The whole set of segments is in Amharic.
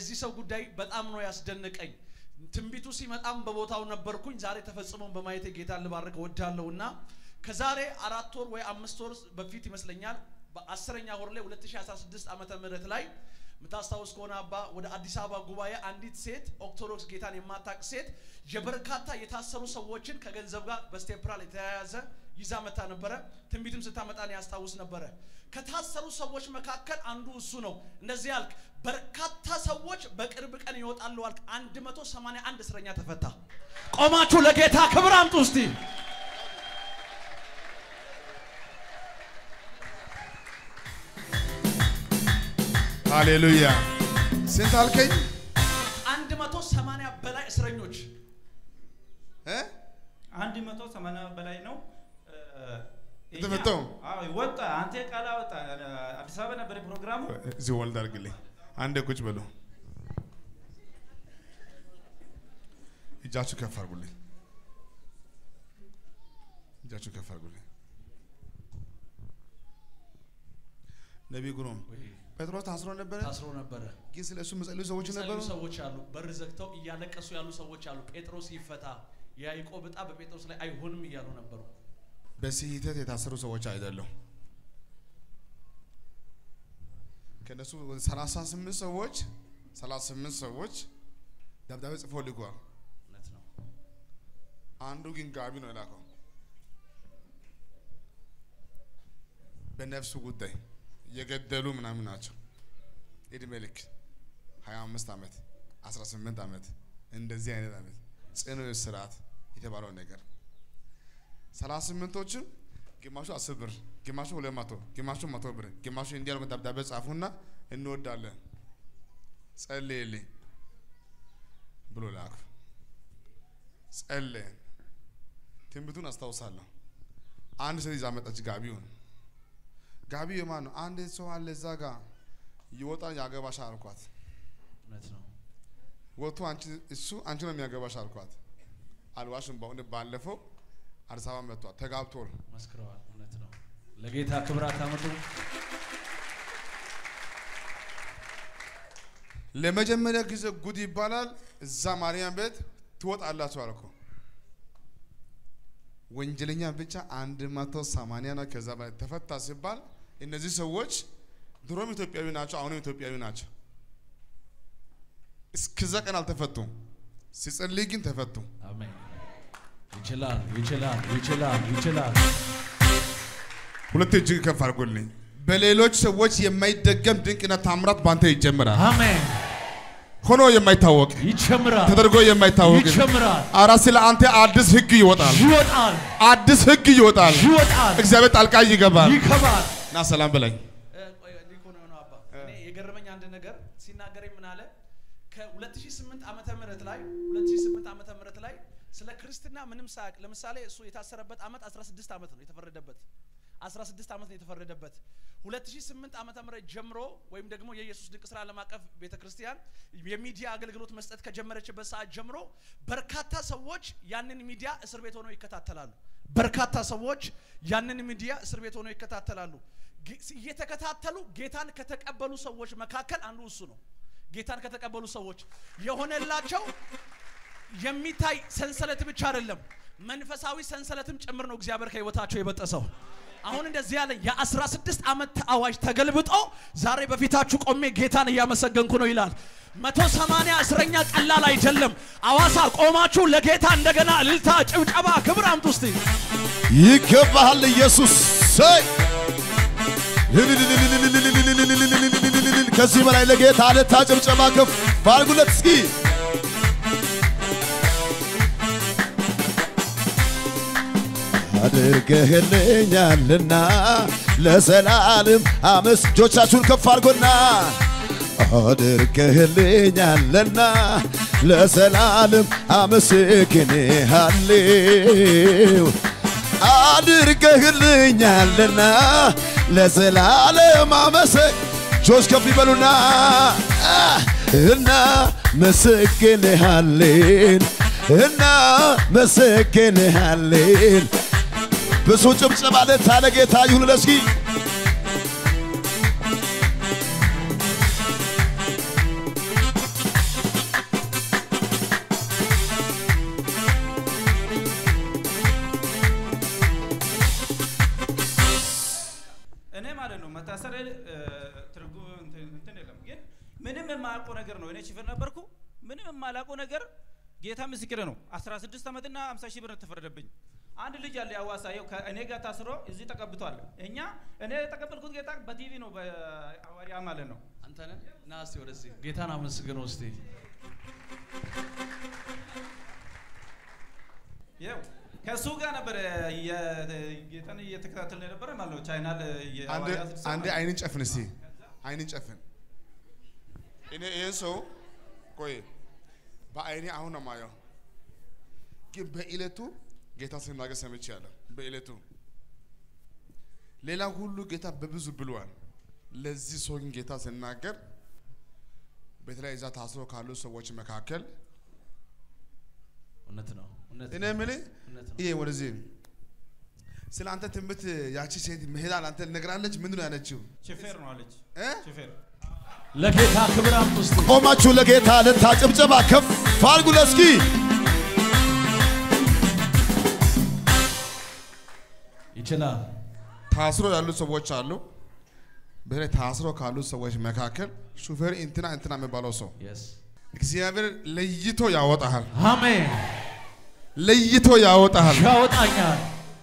የዚህ ሰው ጉዳይ በጣም ነው ያስደነቀኝ። ትንቢቱ ሲመጣም በቦታው ነበርኩኝ። ዛሬ ተፈጽሞን በማየት ጌታን ልባርክ እወዳለሁ እና ከዛሬ አራት ወር ወይ አምስት ወር በፊት ይመስለኛል በአስረኛ ወር ላይ 2016 ዓመተ ምህረት ላይ የምታስታውስ ከሆነ አባ ወደ አዲስ አበባ ጉባኤ አንዲት ሴት ኦርቶዶክስ ጌታን የማታቅ ሴት የበርካታ የታሰሩ ሰዎችን ከገንዘብ ጋር በስቴፕራል የተያያዘ ይዛ መታ ነበረ። ትንቢትም ስታመጣ ነው ያስታውስ ነበረ። ከታሰሩ ሰዎች መካከል አንዱ እሱ ነው። እንደዚህ ያልክ በርካታ ሰዎች በቅርብ ቀን ይወጣሉ አልክ። 181 እስረኛ ተፈታ። ቆማችሁ ለጌታ ክብር አምጡ እስቲ። ሃሌሉያ። ስንት አልከኝ? 180 በላይ እስረኞች እ? አንድ መቶ ሰማንያ በላይ ነው። እ፣ እኛ- የተፈታው? አዎ ወጣ። አንተ ቃል ወጣ። አዲስ አበባ ነበር ፕሮግራሙ። እዚህ ወልድ አድርግልኝ። አንዴ ቁጭ በሉ። እጃችሁ ከፍ አድርጉልኝ። እጃችሁ ከፍ አድርጉልኝ። ነቢይ ግሩም ጴጥሮስ ታስሮ ነበረ፣ ታስሮ ነበረ። ግን ስለ እሱ የሚጸልዩ ሰዎች ነበሩ። የሚጸልዩ ሰዎች አሉ። በር ዘግተው እያለቀሱ ያሉ ሰዎች አሉ። ጴጥሮስ ይፈታ፣ የያዕቆብ ዕጣ በጴጥሮስ ላይ አይሆንም እያሉ ነበሩ። በስህተት የታሰሩ ሰዎች አይደለም። ከነሱ ወደ 38 ሰዎች 38 ሰዎች ደብዳቤ ጽፎ ልኳል። እውነት ነው። አንዱ ግን ጋቢ ነው የላከው በነፍሱ ጉዳይ የገደሉ ምናምን ናቸው። እድሜ ልክ 25 ዓመት 18 ዓመት እንደዚህ አይነት ዓመት ጽኑ እስራት የተባለው ነገር 38ቶችም ግማሹ 10 ብር፣ ግማሹ 200፣ ግማሹ 100 ብር፣ ግማሹ እንዲያሉ ደብዳቤ ጻፉና እንወዳለን ጸልይልኝ ብሎ ላኩ። ጸለየን። ትንቢቱን አስታውሳለሁ። አንድ ሴት ይዛ መጣች ጋቢውን። ጋቢው የማን ነው? አንድ ሰው አለ እዛ ጋር ይወጣል ያገባሻ አልኳት። እውነት ነው። ወጥቶ አንቺ እሱ አንቺ ነው የሚያገባሽ አልኳት። አልዋሽም። በእውነት ባለፈው አዲስ አበባ መጥቷል ተጋብቷል። መስክረዋል። እውነት ነው። ለጌታ ክብራት አመጡ። ለመጀመሪያ ጊዜ ጉድ ይባላል። እዛ ማርያም ቤት ትወጣላችሁ አልኩ። ወንጀለኛ ብቻ አንድ መቶ ሰማንያ ነው። ከዛ በላይ ተፈታ ሲባል እነዚህ ሰዎች ድሮም ኢትዮጵያዊ ናቸው፣ አሁንም ኢትዮጵያዊ ናቸው። እስከዛ ቀን አልተፈቱም። ሲጸልይ ግን ተፈቱ። አሜን። ይችላል፣ ይችላል፣ ይችላል፣ ይችላል። ሁለት እጅግ ከፍ አድርጎልኝ። በሌሎች ሰዎች የማይደገም ድንቅና ታምራት ባንተ ይጀምራል። አሜን። ሆኖ የማይታወቅ ይጨምራል፣ ተደርጎ የማይታወቅ ይጨምራል፣ አራ ስለ አንተ አዲስ ህግ ይወጣል። ይወጣል፣ አዲስ ህግ ይወጣል። ይወጣል፣ እግዚአብሔር ጣልቃ ይገባል። ይከባል። ና ሰላም በላይ ሊኮ ነው የሆነው አባ እኔ የገረመኝ አንድ ነገር ሲናገረኝ ምን አለ ከ2008 ዓመተ ምህረት ላይ 2008 ዓመተ ምህረት ላይ ስለ ክርስትና ምንም ሳያውቅ ለምሳሌ እሱ የታሰረበት ዓመት 16 ዓመት ነው የተፈረደበት 16 ዓመት ነው የተፈረደበት 2008 ዓመተ ምህረት ጀምሮ ወይም ደግሞ የኢየሱስ ድንቅ ስራ ዓለም አቀፍ ቤተክርስቲያን የሚዲያ አገልግሎት መስጠት ከጀመረችበት ሰዓት ጀምሮ በርካታ ሰዎች ያንን ሚዲያ እስር ቤት ሆነው ይከታተላሉ። በርካታ ሰዎች ያንን ሚዲያ እስር ቤት ሆነው ይከታተላሉ። ጌ- እየተከታተሉ ጌታን ከተቀበሉ ሰዎች መካከል አንዱ እሱ ነው። ጌታን ከተቀበሉ ሰዎች የሆነላቸው የሚታይ ሰንሰለት ብቻ አይደለም፣ መንፈሳዊ ሰንሰለትም ጭምር ነው እግዚአብሔር ከህይወታቸው የበጠሰው። አሁን እንደዚህ ያለኝ የአስራ ስድስት ዓመት አዋጅ ተገልብጦ ዛሬ በፊታችሁ ቆሜ ጌታን እያመሰገንኩ ነው ይላል። መቶ ሰማንያ እስረኛ ቀላል አይደለም። አዋሳ ቆማችሁ ለጌታ እንደገና እልልታ፣ ጭብጨባ፣ ክብር አምጡ እስቲ። ይገባሃል ኢየሱስ። ሰይ ከዚህ በላይ ለጌታ አለታ ጭብጨባ ከፍ ባርጉለት እስኪ አድርገህልኛልና ለዘላለም አመስ እጆቻችሁን ከፍ አድርጎና አድርገህልኛልና ለዘላለም አመሰግንሃለሁ አድርገህልኛልና ለዘላለም አመሰ እጆች ከፍ ይበሉና እና መሰግንሃለን እና መሰግንሃለን ብዙ ጭብጨባ ለታ ለጌታ ይሁን ለስኪ ምንም የማላውቀው ነገር ጌታ ምስክር ነው። 16 ዓመትና 50 ሺህ ብር ተፈረደብኝ። አንድ ልጅ አለ ያዋሳ ይኸው ከእኔ ጋር ታስሮ እዚህ ተቀብቷል። እኛ እኔ የተቀበልኩት ጌታ በቲቪ ነው በሐዋርያ ማለት ነው። አንተ ነህ? ና እስቲ ወደዚህ ጌታን አመስግነው እስቲ። ይኸው ከእሱ ጋር ነበር ጌታን እየተከታተልን የነበረ ማለት ነው። ቻይናል አንድ የሐዋርያ ስድስት አንድ ማለት ነው። አይንን ጨፍን እስቲ አይንን ጨፍን። እኔ ይህን ሰው ቆይ በአይኔ አሁን ነው የማየው፣ ግን በዕለቱ ጌታ ሲናገር ሰምቻለሁ። በዕለቱ ሌላ ሁሉ ጌታ በብዙ ብሏል። ለዚህ ሰው ግን ጌታ ሲናገር በተለይ እዛ ታስሮ ካሉ ሰዎች መካከል እውነት ነው፣ እውነት እኔ ነው፣ የምልህ እውነት ነው። ይሄ ወደዚህ ስለ አንተ ትንቢት ያቺ ሴት መሄዳ ለአንተ ነግራለች። ምንድን ነው ያለችው? ሹፌር ነው አለች። እ? ሹፌር ለጌታ ክብር አምጡ እስቲ። ቆማችሁ ለጌታ ልታጭብጨባ ከፍ አድርጉ ለእስኪ ይችላል። ታስሮ ያሉ ሰዎች አሉ። በተለይ ታስሮ ካሉ ሰዎች መካከል ሹፌር እንትና እንትና የሚባለው ሰው የስ እግዚአብሔር ለይቶ ያወጣሃል፣ አሜን። ለይቶ ያወጣሃል። ያወጣኛል።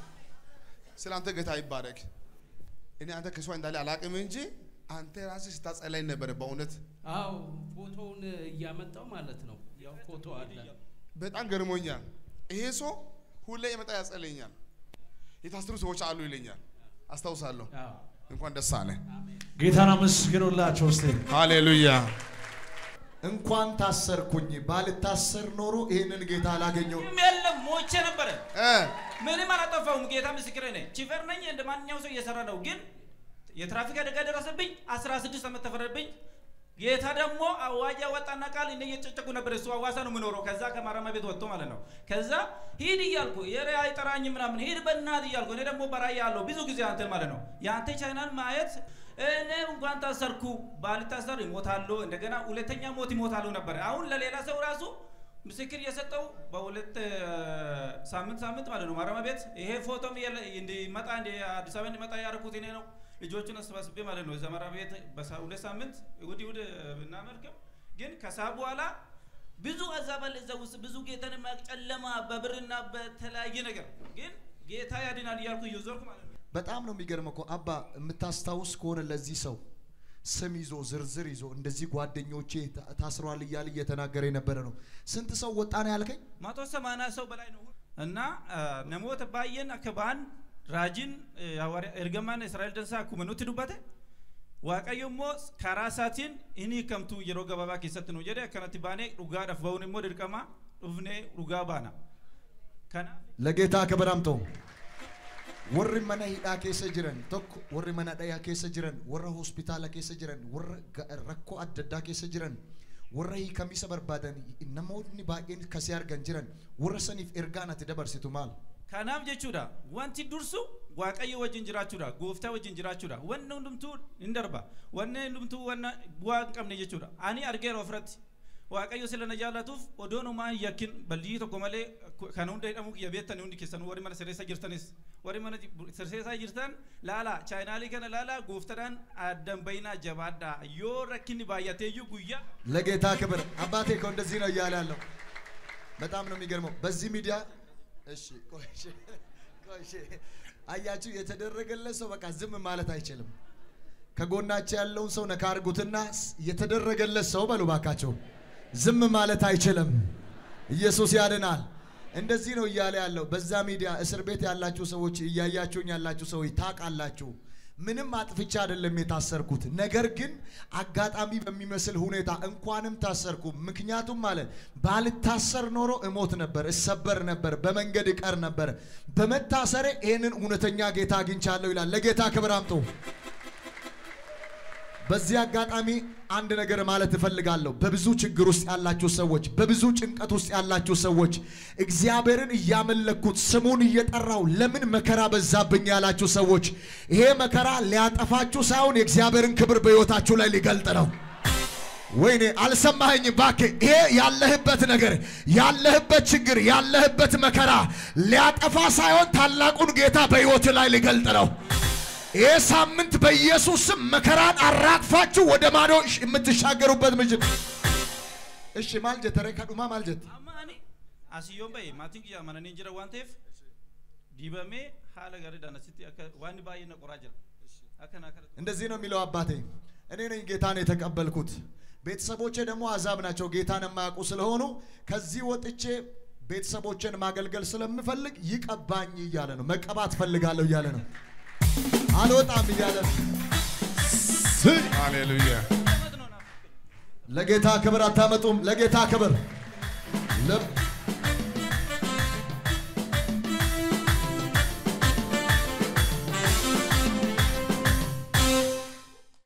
ስለ አንተ ጌታ ይባረክ። እኔ አንተ ከሷ እንዳለ አላቅም እንጂ አንተ ራስህ ስታጸላይ ነበረ። በእውነት አው ፎቶውን እያመጣው ማለት ነው። ያው ፎቶ አለ። በጣም ገርሞኛል። ይሄ ሰው ሁሌ የመጣ ያጸለኛል። የታሰሩ ሰዎች አሉ ይለኛል። አስታውሳለሁ። አዎ እንኳን ደስ አለ። ጌታን አመስግኑላቸው እስቲ። ሃሌሉያ። እንኳን ታሰርኩኝ። ባልታሰር ኖሮ ይህንን ጌታ አላገኘው። ምንም የለም ሞቼ ነበረ። እ ምንም አላጠፋሁም። ጌታ ምስክሬ ነኝ። ቺፈር ነኝ። እንደ ማንኛውም ሰው እየሰራ ነው። ግን የትራፊክ አደጋ ደረሰብኝ። 16 ዓመት ተፈረደብኝ። ጌታ ደግሞ አዋጅ ያወጣና ቃል እኔ እየጨጨቁ ነበር። እሱ አዋሳ ነው የምኖረው። ከዛ ከማረሚያ ቤት ወጥቶ ማለት ነው። ከዛ ሂድ እያልኩ የሬ አይጠራኝ ምናምን ሂድ በእናት እያልኩ እኔ ደግሞ በራእይ ያለው ብዙ ጊዜ አንተ ማለት ነው የአንተ ቻይናል ማየት እኔ እንኳን ታሰርኩ ባልታሰር ይሞታሉ፣ እንደገና ሁለተኛ ሞት ይሞታሉ ነበር። አሁን ለሌላ ሰው ራሱ ምስክር የሰጠው በሁለት እ፣ ሳምንት ሳምንት ማለት ነው ማረሚያ ቤት ይሄ ፎቶም የለ- እንዲመጣ እንዲ አዲስ አበባ እንዲመጣ ያደረኩት እኔ ነው። ልጆቹን አሰባስቤ ማለት ነው እዛ ማረሚያ ቤት በሳ- ሁለት ሳምንት እሑድ እሑድ ብናመልክም ግን ከሳ በኋላ ብዙ አዛባል እዛ ውስጥ ብዙ ጌታን የማያውቅ ጨለማ በብርና በተለያየ ነገር ግን ጌታ ያድናል እያልኩ እየዞርኩ ማለት ነው። በጣም ነው የሚገርመው እኮ አባ የምታስታውስ ከሆነ ለዚህ ሰው ስም ይዞ ዝርዝር ይዞ እንደዚህ ጓደኞቼ ታ- ታስሯል እያለ እየተናገረ የነበረ ነው። ስንት ሰው ወጣ ነው ያልከኝ? መቶ ሰማንያ ሰው በላይ ነው እና ነሞተ ባየን አከባን ራጂን ኤርገማን እስራኤል ደንሳ ኩመኑት ዱበተ waaqayyo immoo karaa isaatiin inni kamtu yeroo gabaabaa keessatti nu jedhe akkanatti baanee dhugaadhaaf ba'uun immoo dirqama dhufnee dhugaa baana kanaaf ለጌታ ክብር አምጦ warri mana hidhaa keessa jiran tokko warri mana dhayaa keessa jiran warra hospitaala keessa jiran warra ga- rakkoo adda addaa keessa jiran warra hiikamisa barbaadan namoonni baay'een kasii argan jiran warra saniif ergaan ati dabarsitu maal kanaaf jechuudha wanti dursu waaqayyo wajjin jiraachuudha gooftaa wajjin jiraachuudha wanni hundumtuu hin darba wanni hundumtuu wanna bu'aa hin qabne jechuudha ani argeera ofirratti waaqayyo sila na jaallatuuf odoon umaa hin yakkin bal'ii tokko malee kan hunda hidhamuu kiyya beektan hundi keessan warri mana sirreessa jirtanis warri mana sirreessaa jirtan laala chaayinaalii kana laala gooftaadhaan addan bayinaa jabaadhaa yoo rakkinni baay'ateeyyuu guyyaa ለጌታ ክብር አባቴ እኮ እንደዚህ ነው እያለ ያለው በጣም ነው የሚገርመው በዚህ ሚዲያ እሺ ቆይ እሺ፣ ቆይ እሺ። አያችሁ የተደረገለት ሰው በቃ ዝም ማለት አይችልም ከጎናቸው ያለውን ሰው ነካ አድርጉትና ስ- የተደረገለት ሰው በሉ ባካቸው ዝም ማለት አይችልም ኢየሱስ ያድናል እንደዚህ ነው እያለ ያለው በዛ ሚዲያ እስር ቤት ያላችሁ ሰዎች እያያችሁኝ ያላችሁ ሰዎች ታውቃላችሁ ምንም አጥፍቻ አይደለም የታሰርኩት ነገር ግን አጋጣሚ በሚመስል ሁኔታ እንኳንም ታሰርኩ ምክንያቱም ማለት ባልታሰር ኖሮ እሞት ነበር እሰበር ነበር በመንገድ እቀር ነበር በመታሰሬ ይህንን እውነተኛ ጌታ አግኝቻለሁ ይላል ለጌታ ክብር አምጡ በዚህ አጋጣሚ አንድ ነገር ማለት እፈልጋለሁ። በብዙ ችግር ውስጥ ያላችሁ ሰዎች፣ በብዙ ጭንቀት ውስጥ ያላችሁ ሰዎች እግዚአብሔርን እያመለኩት ስሙን እየጠራው ለምን መከራ በዛብኝ ያላችሁ ሰዎች ይሄ መከራ ሊያጠፋችሁ ሳይሆን የእግዚአብሔርን ክብር በሕይወታችሁ ላይ ሊገልጥ ነው። ወይኔ አልሰማኸኝም? እባክህ ይሄ ያለህበት ነገር ያለህበት ችግር ያለህበት መከራ ሊያጠፋ ሳይሆን ታላቁን ጌታ በሕይወት ላይ ሊገልጥ ነው። ይህ ሳምንት በኢየሱስ ስም መከራን አራግፋችሁ ወደ ማዶ ሽ- የምትሻገሩበት ምጅት እሺ ማልጀት ረ ከዱማ ማልጀት amma ani asiyyoon bahe maatiin kiyya amananii jira waan ta'eef dibamee haala gaariidhaan asitti akka waan baay'ee na qoraa jira akka naa kana እንደዚህ ነው የሚለው አባቴ። እኔ ነኝ ጌታን የተቀበልኩት። ቤተሰቦቼ ደግሞ አዛብ ናቸው፣ ጌታን የማያውቁ ስለሆኑ ከዚህ ወጥቼ ቤተሰቦቼን ማገልገል ስለምፈልግ ይቀባኝ እያለ ነው። መቀባት ፈልጋለሁ እያለ ነው። አልወጣም እያለ ነው። ሃሌሉያ እውነት ነው ናፍቅ ለጌታ ክብር አታመጡም? ለጌታ ክብር ለብ-